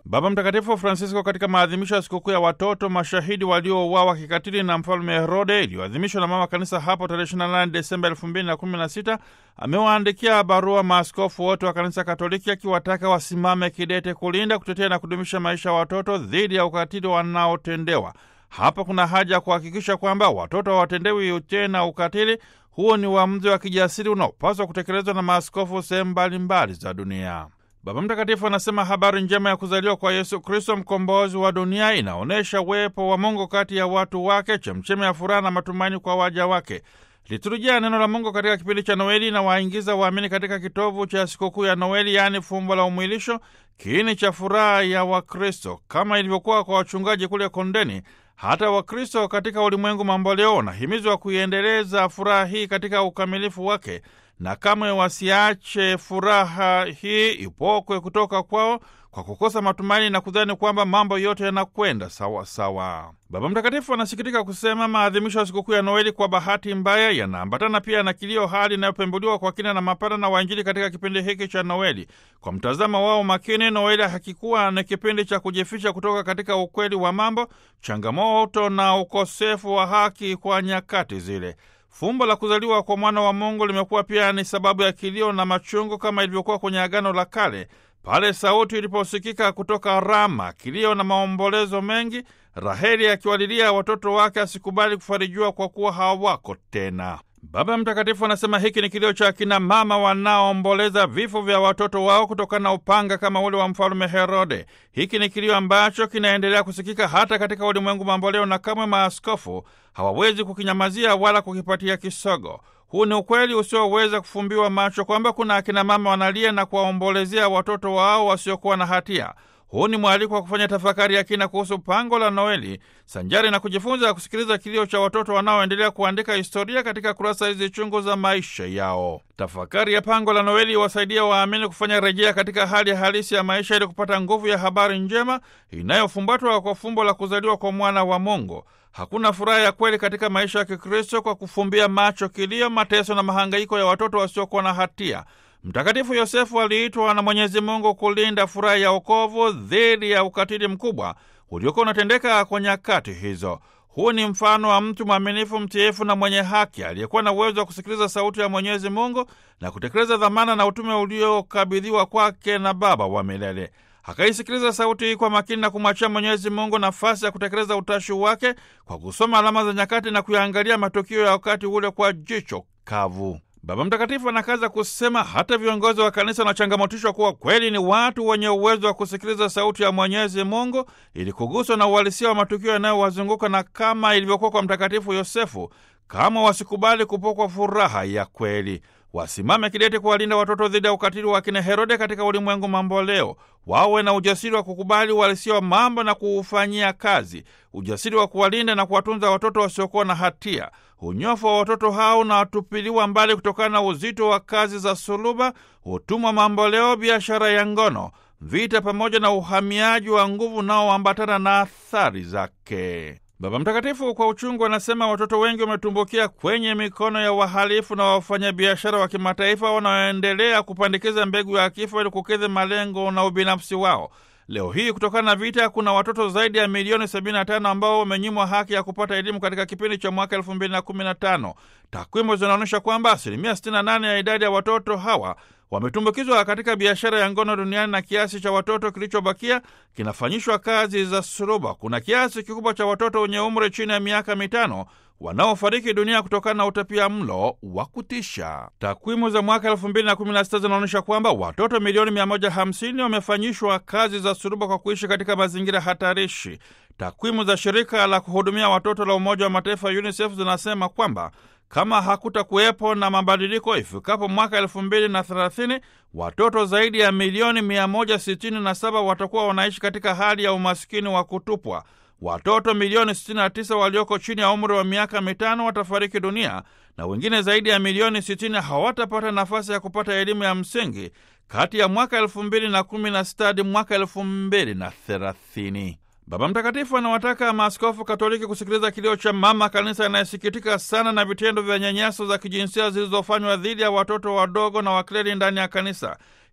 Baba Mtakatifu Francisco katika maadhimisho ya sikukuu ya watoto mashahidi waliouawa kikatili na mfalme Herode iliyoadhimishwa na Mama Kanisa hapo tarehe 28 Desemba 2016 amewaandikia barua maaskofu wote wa Kanisa Katoliki akiwataka wasimame kidete kulinda, kutetea na kudumisha maisha ya watoto dhidi ya ukatili wanaotendewa. Hapa kuna haja ya kuhakikisha kwamba watoto hawatendewi tena ukatili. Huo ni uamuzi wa kijasiri unaopaswa kutekelezwa na maaskofu sehemu mbalimbali za dunia. Baba Mtakatifu anasema habari njema ya kuzaliwa kwa Yesu Kristo, mkombozi wa dunia, inaonyesha uwepo wa Mungu kati ya watu wake, chemchemi ya furaha na matumaini kwa waja wake. Liturujia ya neno la Mungu katika kipindi cha Noeli inawaingiza waamini katika kitovu cha sikukuu ya Noeli, yaani fumbo la umwilisho, kiini cha furaha ya Wakristo. Kama ilivyokuwa kwa wachungaji kule kondeni, hata Wakristo katika ulimwengu mamboleo wanahimizwa kuiendeleza furaha hii katika ukamilifu wake na kamwe wasiache furaha hii ipokwe kutoka kwao kwa kukosa matumaini na kudhani kwamba mambo yote yanakwenda sawa sawa. Baba Mtakatifu anasikitika kusema maadhimisho ya sikukuu ya Noeli kwa bahati mbaya yanaambatana pia na kilio, hali inayopembuliwa kwa kina na mapana na wainjili katika kipindi hiki cha Noeli. Kwa mtazamo wao makini, Noeli hakikuwa ni kipindi cha kujificha kutoka katika ukweli wa mambo, changamoto na ukosefu wa haki kwa nyakati zile. Fumbo la kuzaliwa kwa mwana wa Mungu limekuwa pia ni sababu ya kilio na machungu kama ilivyokuwa kwenye Agano la Kale, pale sauti iliposikika kutoka Rama, kilio na maombolezo mengi, Raheli akiwalilia watoto wake asikubali kufarijiwa kwa kuwa hawako tena. Baba Mtakatifu anasema hiki ni kilio cha akina mama wanaoomboleza vifo vya watoto wao kutokana na upanga kama ule wa mfalume Herode. Hiki ni kilio ambacho kinaendelea kusikika hata katika ulimwengu mamboleo, na kamwe maaskofu hawawezi kukinyamazia wala kukipatia kisogo. Huu ni ukweli usioweza kufumbiwa macho kwamba kuna akina mama wanalia na kuwaombolezea watoto wao wasiokuwa na hatia. Huu ni mwaliko wa kufanya tafakari ya kina kuhusu pango la Noeli sanjari na kujifunza kusikiliza kilio cha watoto wanaoendelea kuandika historia katika kurasa hizi chungu za maisha yao. Tafakari ya pango la Noeli iwasaidia waamini kufanya rejea katika hali halisi ya maisha ili kupata nguvu ya habari njema inayofumbatwa kwa fumbo la kuzaliwa kwa mwana wa Mungu. Hakuna furaha ya kweli katika maisha ya Kikristo kwa kufumbia macho kilio, mateso na mahangaiko ya watoto wasiokuwa na hatia. Mtakatifu Yosefu aliitwa na Mwenyezi Mungu kulinda furaha ya wokovu dhidi ya ukatili mkubwa uliokuwa unatendeka kwa nyakati hizo. Huu ni mfano wa mtu mwaminifu, mtiifu na mwenye haki aliyekuwa na uwezo wa kusikiliza sauti ya Mwenyezi Mungu na kutekeleza dhamana na utume uliokabidhiwa kwake na Baba wa milele. Akaisikiliza sauti hii kwa makini na kumwachia Mwenyezi Mungu nafasi ya kutekeleza utashi wake kwa kusoma alama za nyakati na kuyaangalia matukio ya wakati ule kwa jicho kavu. Baba Mtakatifu anakaza kusema hata viongozi wa kanisa wanachangamotishwa kuwa kweli ni watu wenye uwezo wa kusikiliza sauti ya Mwenyezi Mungu ili kuguswa na uhalisia wa matukio yanayowazunguka, na kama ilivyokuwa kwa Mtakatifu Yosefu, kama wasikubali kupokwa furaha ya kweli, wasimame kidete kuwalinda watoto dhidi ya ukatili wa kina Herode katika ulimwengu mambo leo. Wawe na ujasiri wa kukubali uhalisia wa mambo na kuufanyia kazi, ujasiri wa kuwalinda na kuwatunza watoto wasiokuwa na hatia. Unyofu wa watoto hao unatupiliwa mbali kutokana na uzito wa kazi za suluba, utumwa mamboleo, biashara ya ngono, vita pamoja na uhamiaji wa nguvu unaoambatana na athari zake. Baba Mtakatifu kwa uchungu anasema watoto wengi wametumbukia kwenye mikono ya wahalifu na wafanyabiashara wa kimataifa wanaoendelea kupandikiza mbegu ya kifo ili kukidhi malengo na ubinafsi wao. Leo hii kutokana na vita kuna watoto zaidi ya milioni 75 ambao wamenyimwa haki ya kupata elimu katika kipindi cha mwaka 2015. Takwimu zinaonyesha kwamba asilimia 68 ya idadi ya watoto hawa wametumbukizwa katika biashara ya ngono duniani na kiasi cha watoto kilichobakia kinafanyishwa kazi za suluba. Kuna kiasi kikubwa cha watoto wenye umri chini ya miaka mitano wanaofariki dunia kutokana na utapia mlo wa kutisha. Takwimu za mwaka 2016 zinaonyesha kwamba watoto milioni 150 wamefanyishwa kazi za suluba kwa kuishi katika mazingira hatarishi. Takwimu za shirika la kuhudumia watoto la Umoja wa Mataifa UNICEF zinasema kwamba kama hakuta kuwepo na mabadiliko ifikapo mwaka elfu mbili na thelathini, watoto zaidi ya milioni 167 watakuwa wanaishi katika hali ya umasikini wa kutupwa. Watoto milioni 69 walioko chini ya umri wa miaka mitano watafariki dunia na wengine zaidi ya milioni 60 hawatapata nafasi ya kupata elimu ya msingi kati ya mwaka 2016 hadi mwaka 2030. Baba Mtakatifu anawataka maaskofu Katoliki kusikiliza kilio cha mama kanisa anayesikitika sana na vitendo vya nyanyaso za kijinsia zilizofanywa dhidi ya watoto wadogo na wakleri ndani ya kanisa.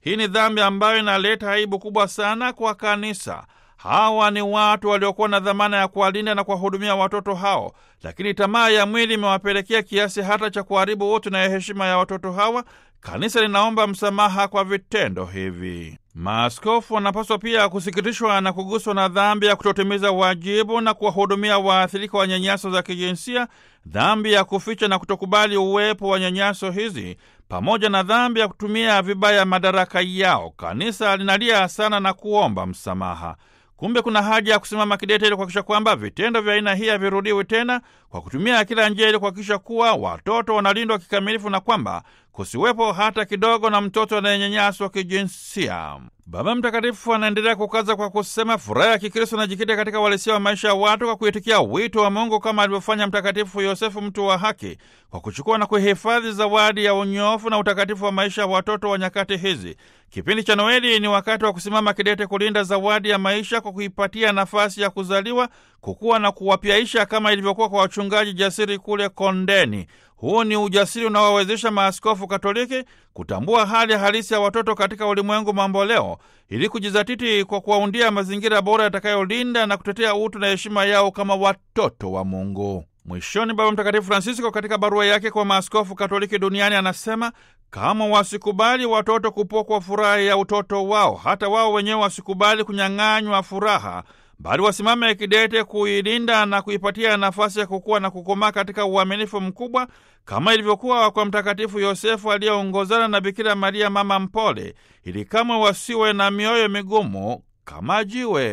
Hii ni dhambi ambayo inaleta aibu kubwa sana kwa kanisa. Hawa ni watu waliokuwa na dhamana ya kuwalinda na kuwahudumia watoto hao, lakini tamaa ya mwili imewapelekea kiasi hata cha kuharibu utu na heshima ya watoto hawa. Kanisa linaomba msamaha kwa vitendo hivi. Maaskofu wanapaswa pia kusikitishwa na kuguswa na dhambi ya kutotimiza wajibu na kuwahudumia waathirika wa nyanyaso za kijinsia, dhambi ya kuficha na kutokubali uwepo wa nyanyaso hizi, pamoja na dhambi ya kutumia vibaya madaraka yao. Kanisa linalia sana na kuomba msamaha. Kumbe kuna haja ya kusimama kidete ili kuhakikisha kwamba vitendo vya aina hii havirudiwi tena, kwa kutumia kila njia ili kuhakikisha kuwa watoto wanalindwa kikamilifu na kwamba kusiwepo hata kidogo na mtoto anayenyanyaswa kijinsia. Baba Mtakatifu anaendelea kukaza kwa kusema furaha ya Kikristo inajikita katika uhalisia wa maisha ya watu kwa kuitikia wito wa Mungu kama alivyofanya Mtakatifu Yosefu, mtu wa haki, kwa kuchukua na kuhifadhi zawadi ya unyofu na utakatifu wa maisha ya watoto wa nyakati hizi. Kipindi cha Noeli ni wakati wa kusimama kidete kulinda zawadi ya maisha kwa kuipatia nafasi ya kuzaliwa, kukua na kuwapyaisha kama ilivyokuwa kwa wachungaji jasiri kule kondeni. Huu ni ujasiri unaowawezesha maaskofu Katoliki kutambua hali halisi ya watoto katika ulimwengu mamboleo ili kujizatiti kwa kuwaundia mazingira bora yatakayolinda na kutetea utu na heshima yao kama watoto wa Mungu. Mwishoni, Baba Mtakatifu Francisco katika barua yake kwa maaskofu Katoliki duniani anasema kama wasikubali watoto kupokwa furaha ya utoto wao, hata wao wenyewe wasikubali kunyang'anywa furaha bali wasimame kidete kuilinda na kuipatia nafasi ya kukua na kukomaa katika uaminifu mkubwa kama ilivyokuwa kwa Mtakatifu Yosefu aliyeongozana na Bikira Maria mama mpole, ili kamwe wasiwe na mioyo migumu kama jiwe.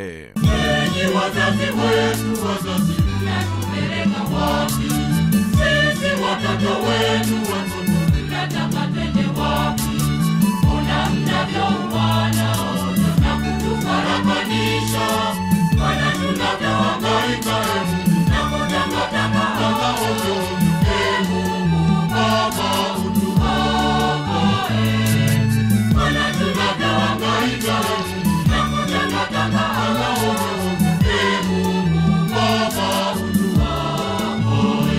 Enyi wazazi wetu, wazazi mnatupeleka wapi? Sisi watoto wenu, watoto mnataka twende wapi? Ona mnavyouana na kutufarakanisha, wana tunavyohangaika na kutangatanga ovyo. Ee Mungu Baba, utuokoe. Wana tunavyohangaika na kutangatanga ovyo. Ee Mungu Baba, utuokoe.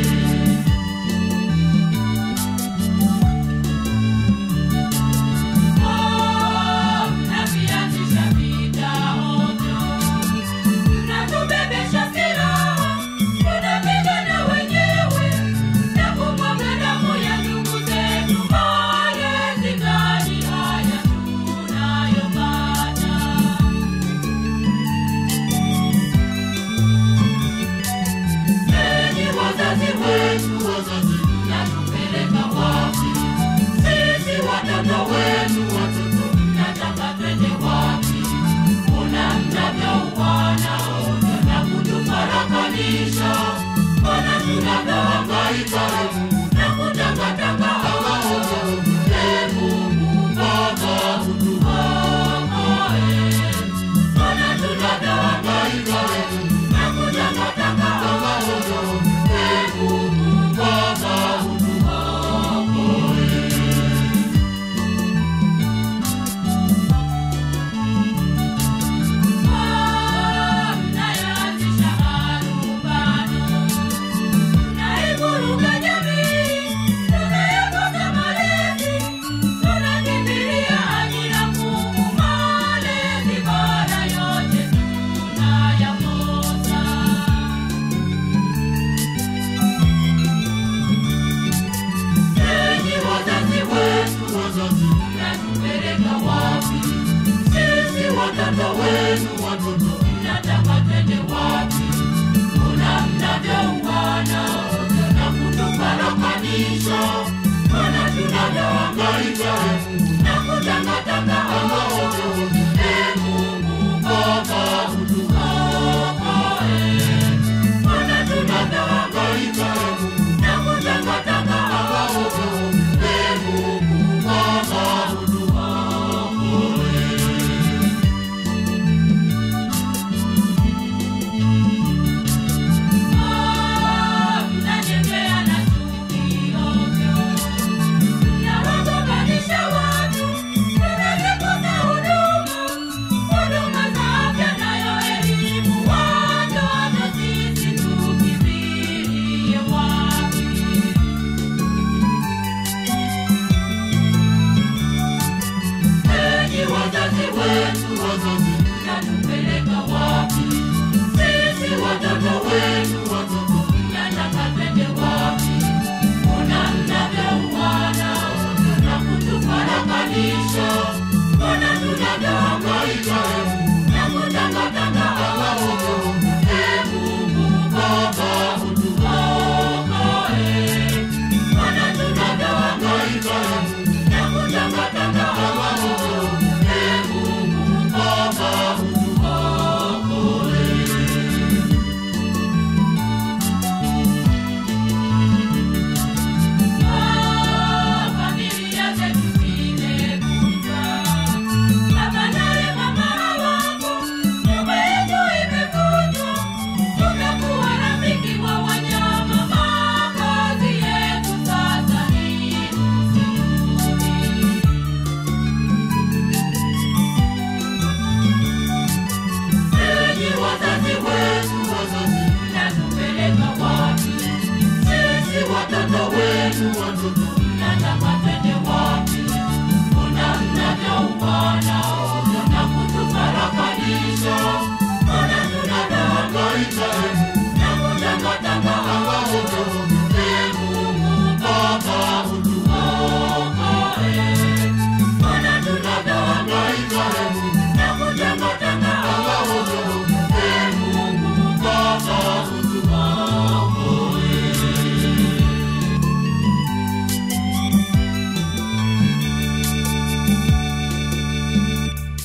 Mnavianzisha vita ovyo, mnatubebesha silaha, tunapigana wenyewe na kumwaga damu ya ndugu zetu. Malezi gani haya tunayopata? Enyi wazazi wetu, wazazi mnatupeleka wapi? Sisi watoto wenu, watoto mnataka twende wapi? Ona mnavyouana ovyo na kutufarakanisha, ona tunavyohangaika